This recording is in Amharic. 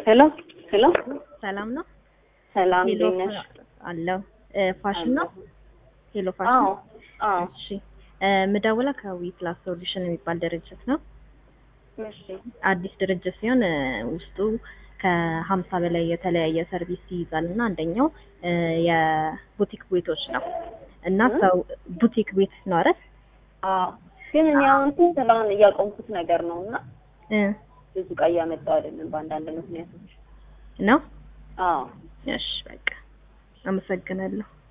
ሄሎ ሄሎ ሰላም ነው? ሰላም ሄሎ እንዴት ነሽ? አለው ፋሽን ነው? ሄሎ ፋሽን አዎ አዎ እሺ እ ምደውለው ከዊ ፕላስ ሶሉሽን የሚባል ድርጅት ነው። እሺ አዲስ ድርጅት ሲሆን እ ውስጡ ከሀምሳ በላይ የተለያየ ሰርቪስ ይይዛል እና አንደኛው እ የቡቲክ ቤቶች ነው እና እ? ሰው ቡቲክ ቤት ነው አይደል? አዎ ግን እኔ አሁን ስራውን እያቆምኩት ነገር ነው እና እ ብዙ ዕቃ እያመጣሁ አይደለም በአንዳንድ ምክንያቶች። ነው አዎ እሺ በቃ አመሰግናለሁ።